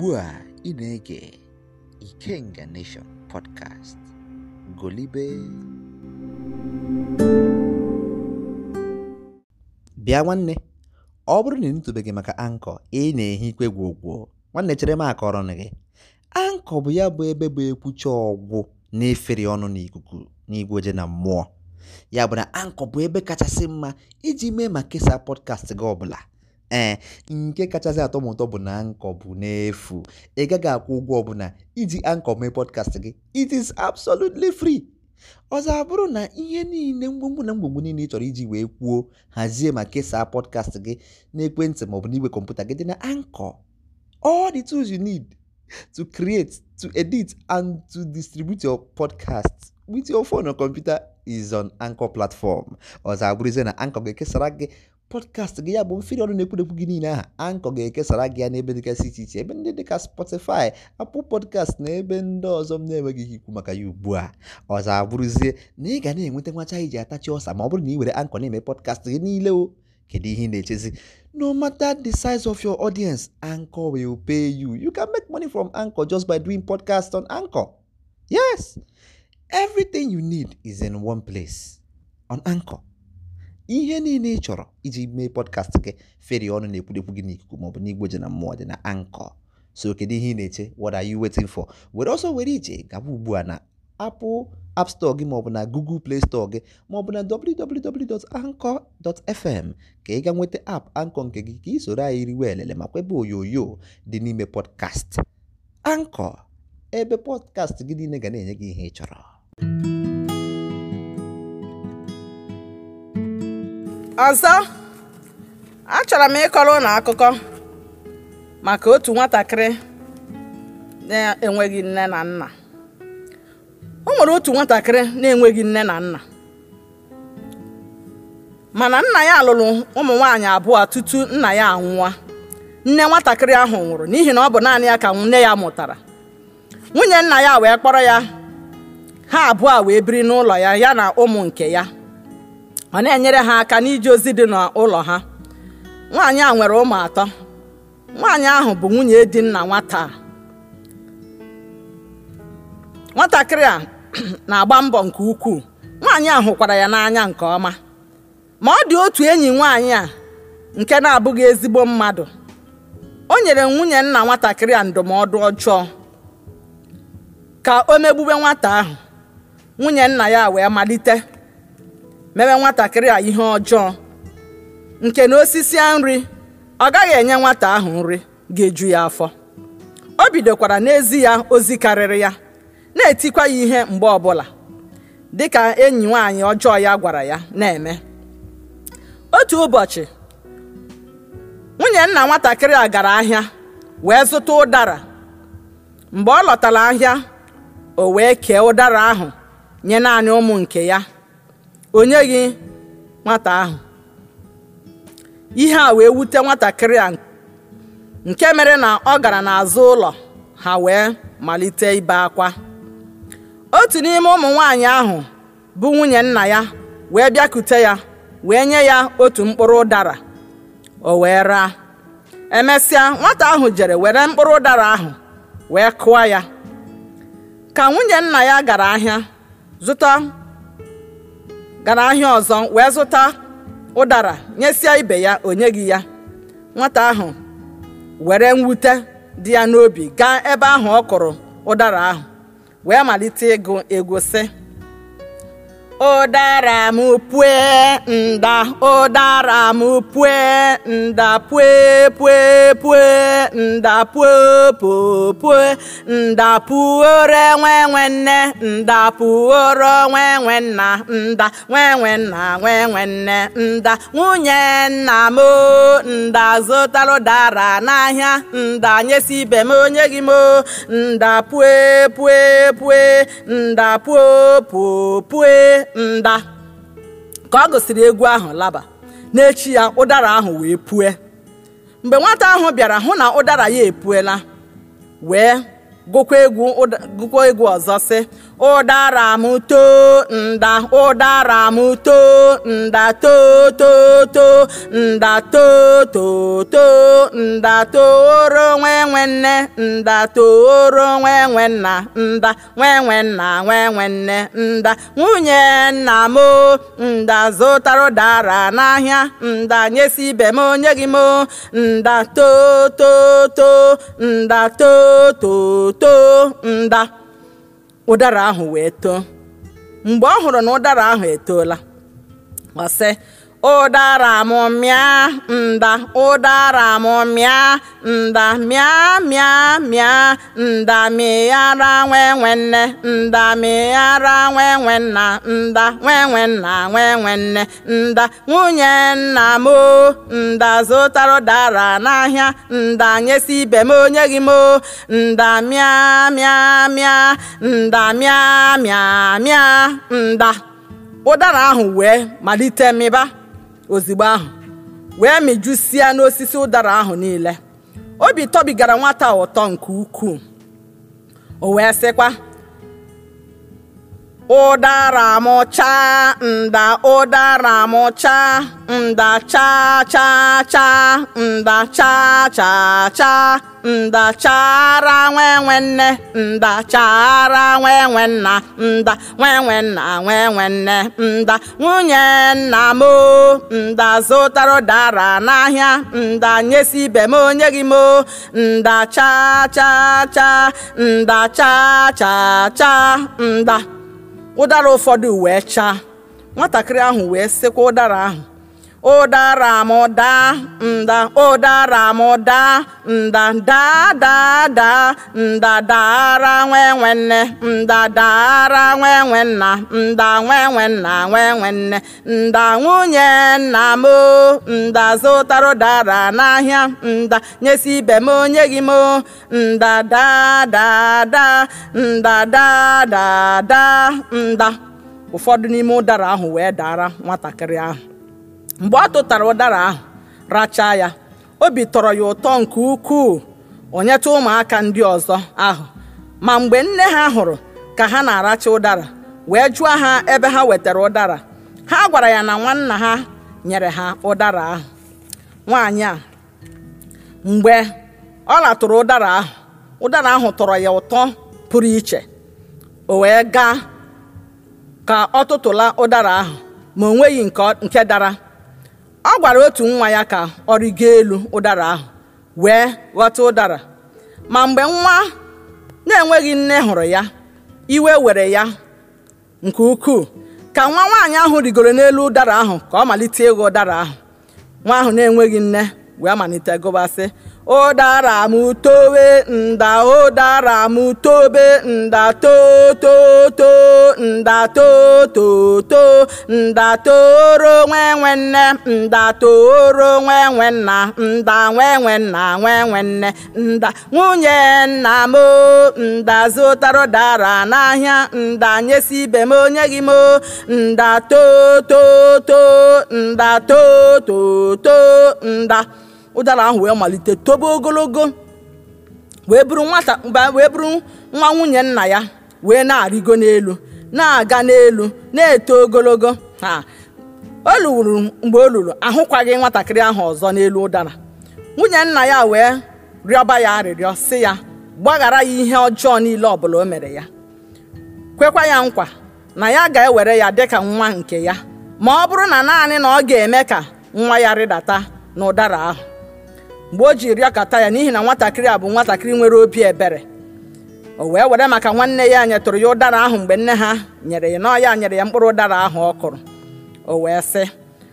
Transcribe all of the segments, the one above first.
ugbu a ị na-ege Ikenga Nation podcast golibe bịa nwanne ọ bụrụ na ị nụtụbeghị maka ankọ ị na-ehi ikwe gwogwo nwanne chere m akọrọ gị ankọ bụ ya bụ ebe bụ ekwucha ọgwụ na-efere ọnụ n'ikuku n'igwe oje na mmụọ ya bụ na ankọ bụ ebe kachasị mma iji mee ma kesaa pọdkast gị ọbụla ee nke kachasị atọ m ụtọ bụ na ankọ bụ n'efu ị gaghị akwụ ụgwọ ọbụla iji ankọ mee pọdkast gị it is absolutely free ọzọ abụrụ na ihe niile mgbomgbo na mgbomgbo niile ị chọrọ iji wee kwuo hazie ma kesaa pọdkast gị n'ekwentị maọbụ n'igwe kọmputa gị dị na ankọ all the tools you need to create to edit and to distribute your podcast with your phone or computer is on anchor platform ọzọ abụrụzie na ankọ ga-ekesara gị pọdkast gị ya bụ mfiri ọnụ na-ekwudekwu gị niile aha ankọ ga-ekesara gị ya n'ebe dịgasị iche iche ebe ndị dịka spotify apple podcast na ebe ndị ọzọ m na-enweghị ike ikwu maka ya ugbu a ọzọ abụrụzie na ị ga na-enweta nwacha iji atachi ọsa ma ọ bụrụ na ị were ankọ na-eme pọdkast gị niile o kedu ihe ị na-echezi no matter the size of your audience anchor will pay you you can make money from anchor just by doing podcast on anchor yes everything you need is in one place on anchor ihe niile ị chọrọ iji mee podcast gị feri ọnụ na-ekwudekwu gị n'ikuku maọbụ n'igwe ji na mmụọ dị na anchor so kedu ihe ị na-eche what are you waiting for were ọsọ were ije gaba ugbu a na apple app store gị maọbụ na google play store gị maọbụ na www.anchor.fm ka ị ga nweta app anchor nke gị ka ị soro anyị riwe elele ma kwebe onyonyo dị n'ime podcast anchor ebe podcast gị niile ga na-enye gị ihe ị chọrọ ọzọ achọrọ m ịkọrọ ụnụ akụkọ maka otu nwatakịrị na-enweghị nne na nna o nwere otu nwatakịrị na-enweghị nne na nna mana nna ya lụrụ ụmụ nwaanyị abụọ tutu nna ya anwụọ nne nwatakịrị ahụ nwụrụ n'ihi na ọ bụ naanị ya ka nne ya mụtara nwunye nna ya wee kpọrọ ya ha abụọ wee biri n'ụlọ ya ya na ụmụ nke ya ọ na-enyere ha aka n'ije ozi dị n'ụlọ ha nwaanyị a nwere ụmụ atọ nwaanyị ahụ bụ nwunye di nna nwata a. nwatakịrị a na-agba mbọ nke ukwuu nwaanyị a hụkwara ya n'anya nke ọma ma ọ dị otu enyi nwaanyị a nke na-abụghị ezigbo mmadụ o nyere nwunye nna nwatakịrị a ndụmọdụ ọjọọ ka o megbube nwata ahụ nwunye nna ya wee malite mewe nwatakịrị a ihe ọjọọ nke na osisi nri ọ gaghị enye nwata ahụ nri ga-eju ya afọ o bidokwara n'ezi ya ozi karịrị ya na-etikwa ya ihe mgbe ọbụla dịka enyi nwaanyị ọjọọ ya gwara ya na-eme otu ụbọchị nwunye nna nwatakịrị a gara ahịa wee zụta ụdara mgbe ọ lọtara ahịa o wee kee ụdara ahụ nye naanị ụmụ nke ya o nyeghị nwata ahụ ihe a wee wute nwatakịrị a nke mere na ọ gara n'azụ ụlọ ha wee malite ibe akwa otu n'ime ụmụ nwaanyị ahụ bụ nwunye nna ya wee bịakute ya wee nye ya otu mkpụrụ ụdara o wee raa emesịa nwata ahụ jere were mkpụrụ ụdara ahụ wee kụọ ya ka nwunye nna ya gara ahịa zụta gara ahịa ọzọ wee zụta ụdara nyesịa ibe ya o nyeghị ya nwata ahụ were mwute dị ya n'obi gaa ebe ahụ ọ kụrụ ụdara ahụ wee malite ịgụ egwu sị ụdara m pue nda ụdara m pue nda pue pue pue nda pue pue pue nda puoro nwe nwe nne nda puoro nwe nwe nna nda nwe nwe nna nwe nwe nne nda nwunye nna m nda zụtara ụdara n'ahịa nda nyesi ibe m onye gị m nda pue pue pue nda pue pue pue nda ka ọ gụsịrị egwu ahụ laba n'echi ya ụdara ahụ wee pue mgbe nwata ahụ bịara hụ na ụdara ya epuela wee gụkwa egwu gụkwa egwu ọzọ sị ụdara m too nda ụdara m too nda too too too nda too too too nda tooro nwe nwe nne nda tooro nwe nwe nna nda nwe nwe nna nwe nwe nne nda nwunye nna m o, nda zụtara ụdara n'ahịa nda nyesi ibe m onye gị m o, nda too too too nda too too too nda ụdara ahụ wee too mgbe ọ hụrụ na ụdara ahụ etoola ọ sị ụdara m mịa nda ụdara m mịa nda mịa mịa mịa nda mịara nwe nwe nne nda mịara nwe nwe nna nda nwe nwe nna nwe nwe nne nda nwunye nna m o nda zụtara ụdara n'ahịa nda nyesi ibe m onye gị m o nda mịa mịa mịa nda mịa mịa mịa nda ụdara ahụ wee malite mịba ozigbo ahụ wee mịjusia n'osisi ụdara ahụ niile obi tọbigara nwata a ụtọ nke ukwuu o wee sịkwa ụdara m chaa nda ụdara m chaa nda chaa chaa chaa nda chaa chaa chaa nda chara nwe nwe nne nda chara nwe nwe nna nda nwe nwe nna nwe nwe nne nda nwunye nna m o nda zụtara ụdara n'ahịa nda nyesi ibe m onye gị m o nda chaa chaa chaa nda chaa chaa chaa nda ụdara ụfọdụ wee chaa nwatakịrị ahụ wee sịkwa ụdara ahụ ụdara m daa nda ụdara m daa nda daa daa daa nda dara nwe nwe nne nda dara nwe nwe nna nda nwe nwe nna nwe nwe nne nda nwunye nna m o nda zụtara ụdara n'ahịa nda nyesi ibe m onye gị m o nda daa daa daa nda daa daa daa nda ụfọdụ n'ime ụdara ahụ wee dara nwatakịrị ahụ mgbe ọ tụtara ụdara ahụ rachaa ya obi tọrọ ya ụtọ nke ukwuu onyeta ụmụaka ndị ọzọ ahụ ma mgbe nne ha hụrụ ka ha na-aracha ụdara wee jụọ ha ebe ha wetara ụdara ha gwara ya na nwanna ha nyere ha ụdara ahụ nwaanyị a mgbe ọ latụrụ ụdara ahụ ụdara ahụ tọrọ ya ụtọ pụrụ iche o wee gaa ka ọ tụtụla ụdara ahụ ma o nweghị nke dara ọ gwara otu nwa ya ka ọ rigo elu ụdara ahụ wee ghọta ụdara ma mgbe nwa na-enweghị nne hụrụ ya iwe were ya nke ukwuu ka nwa nwaanyị ahụ rigoro n'elu ụdara ahụ ka ọ malite ịghọ ụdara ahụ nwa ahụ na-enweghị nne wee malite gụbasị ụdara m towe nda ụdara m tobe nda too too too nda too too too nda tooro nwe nwe nne nda tooro nwe nwe nna nda nwe nwe nna nwe nwe nne nda nwunye nna m o nda zụtara ụdara n'ahịa nda nyesi ibe m onye gị m o nda too too too nda too too too nda ụdara ahụ wee malite tobe ogologo wee bụrụ nwata wee bụrụ nwa nwunye nna ya wee na-arịgo n'elu na-aga n'elu na-eto ogologo ha o luru mgbe o luru ahụkwaghị nwatakịrị ahụ ọzọ n'elu ụdara nwunye nna ya wee rịọba ya arịrịọ sị ya gbaghara ya ihe ọjọọ niile ọbụla o mere ya kwekwa ya nkwa na ya ga-ewere ya dịka nwa nke ya ma ọ bụrụ na naanị na ọ ga-eme ka nwa ya rịdata n'ụdara ahụ mgbe o ji rịọkata ya n'ihi na nwatakịrị a bụ nwatakịrị nwere obi ebere o wee were maka nwanne ya nyetụrụ ya ụdara ahụ mgbe nne ha nyere ya n'ọya nyere ya mkpụrụ ụdara ahụ ọ kụrụ o wee sị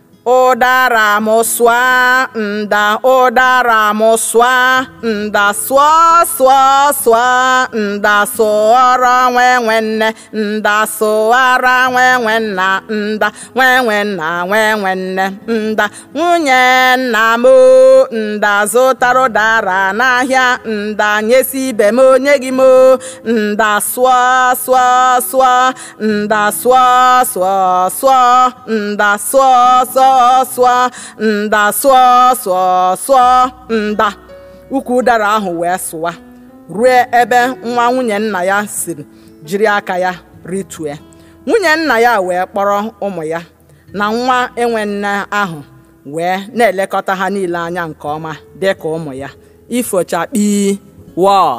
ụdara m sụa nda ụdara m sụa nda sụọ sụọ sụọ nda sụọrọ nwe nwe nne nda sụọra nwe nwe nna nda nwe nwe nna nwe nwe nne nda nwunye nna m o nda zụtara ụdara n'ahịa nda nyesi ibe m onye gị m o nda sụọ sụọ sụọ nda sụọ sụọ sụọ nda sụọ sụọ sụọ nda sụọ sụọ sụọ nda ukwu ụdara ahụ wee sụwa ruo ebe nwa nwunye nna ya siri jiri aka ya ritue nwunye nna ya wee kpọrọ ụmụ ya na nwa enwe nne ahụ wee na-elekọta ha niile anya nke ọma dị ka ụmụ ya ifochakpi wọọ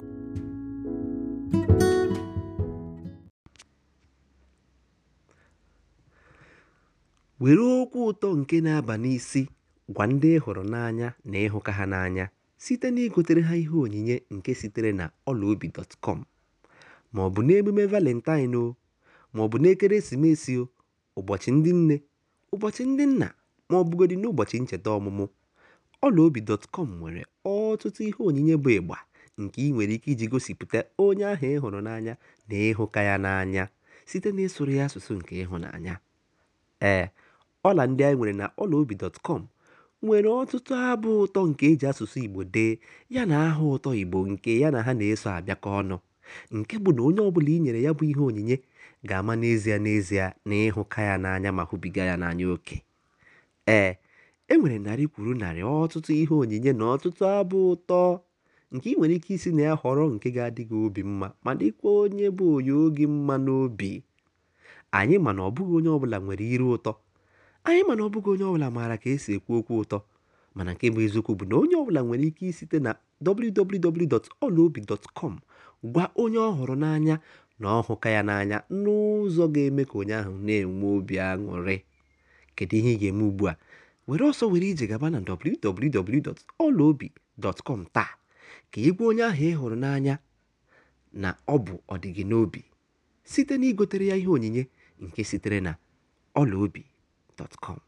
were okwu ụtọ nke na-aba n'isi gwa ndị ị hụrụ n'anya na ịhụka ha n'anya site na igotere ha ihe onyinye nke sitere na ọlaobi.com ma ọ bụ n'emume valentine o ma ọ bụ n'ekeresimesi o ụbọchị ndị nne ụbọchị ndị nna ma ọ bụgodị n'ụbọchị ncheta ọmụmụ ọlaobi.com nwere ọtụtụ ihe onyinye bụ ịgba nke ị nwere ike iji gosipụta onye ahụ ị hụrụ n'anya na ịhụka ya n'anya site na ịsụrụ ya asụsụ nke ịhụnanya ee ọla ndị anyị nwere na ọlaobi.com nwere ọtụtụ abụ ụtọ nke eji asụsụ igbo dee ya na aha ụtọ igbo nke ya na ha na-eso abịakọ ọnụ nke bụ na onye ọbụla i nyere ya bụ ihe onyinye ga-ama n'ezie n'ezie na ịhụka ya n'anya ma hụbiga ya n'anya oke ee e nwere narị kwuru narị ọtụtụ ihe onyinye na ọtụtụ abụ ụtọ nke ị nwere ike isi na ya họrọ nke ga-adị gị obi mma ma dịkwa onye bụ onye oge mma n'obi anyị mana ọ bụghị onye ọbụla nwere iru ụtọ anyị mana ọ bụghị onye ọbụla maara ka esi ekwu okwu ụtọ mana nke bụ eziokwu bụ na onye ọbụla nwere ike isite na www.olaobi.com gwa onye ọ hụrụ n'anya na ọhụka ya n'anya n'ụzọ ga-eme ka onye ahụ na-enwe obi aṅụrị kedu ihe ị ga-eme ugbu a were ọsọ were ije gaba na www.olaobi.com taa ka ị gwa onye ahụ ị hụrụ n'anya na ọ bụ ọdịgị n'obi site na igotere ya ihe onyinye nke sitere na ọlaobi.com